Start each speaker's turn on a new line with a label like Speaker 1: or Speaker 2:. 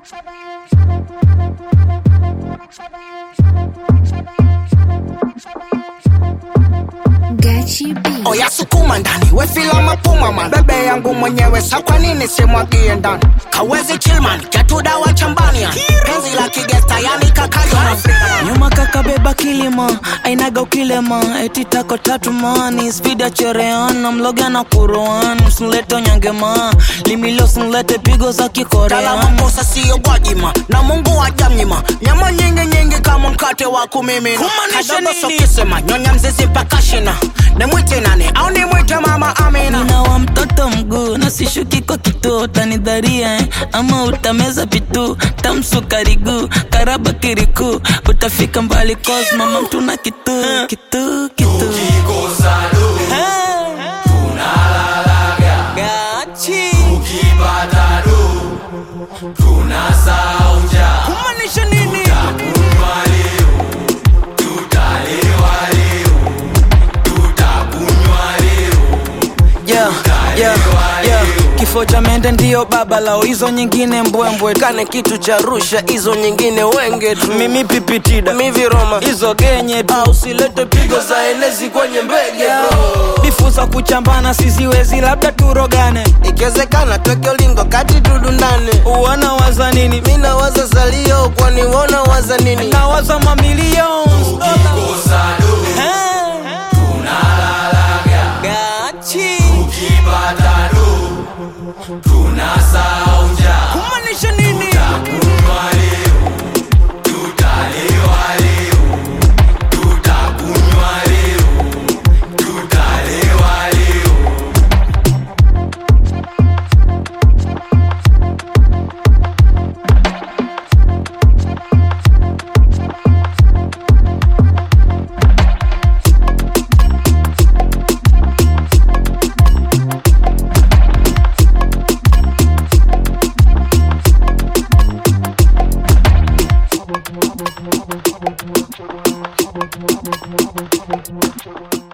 Speaker 1: Gachi B.
Speaker 2: oya sukuma ndani wefila mapuma man bebe yangu mwenyewe sa kwa nini simwagie ndani kawezi chilman ketudawa chambania penzi la kigesta yani kakayo
Speaker 3: nyuma kakabeba kilima ainaga ukilema eti tako tatu mani spida chereana mloga na kuroan msinlete onyangema limilo sinlete pigo za
Speaker 2: Kala
Speaker 3: kikorean
Speaker 2: makosa siyo gwajima na mungu wajamnyima nyama nyingi nyingi kama mkate wa kumimina
Speaker 3: Kumaanisha
Speaker 2: Kadogo
Speaker 3: nini?
Speaker 2: sokisema nyonya mzizi mpaka shina nimwite nani au nimwite mama amina
Speaker 3: nina wa mtoto mguu na sishuki kwa kituo utanidharia eh? ama utameza pitu tamsukariguu karaba kiriku utafika mbali cos mama mtuna kitu kitu kitu Hey. Gachi. Kumaanisha nini? Yeah, yeah, yeah. kifo cha mende ndiyo baba lao hizo nyingine mbwembwe
Speaker 4: kane kitu cha rusha hizo nyingine wenge tu
Speaker 3: mimi pipitida
Speaker 4: miviroma
Speaker 3: hizo genye tu
Speaker 4: au silete pigo za enezi kwenye mbege bro
Speaker 3: bifu za kuchambana siziwezi labda turogane
Speaker 4: ikiwezekana tweke ulingo kati tudundane
Speaker 3: uwana waza nini
Speaker 4: mina waza salio kwani wona waza nini
Speaker 3: nawaza mamilion kumaanisha nini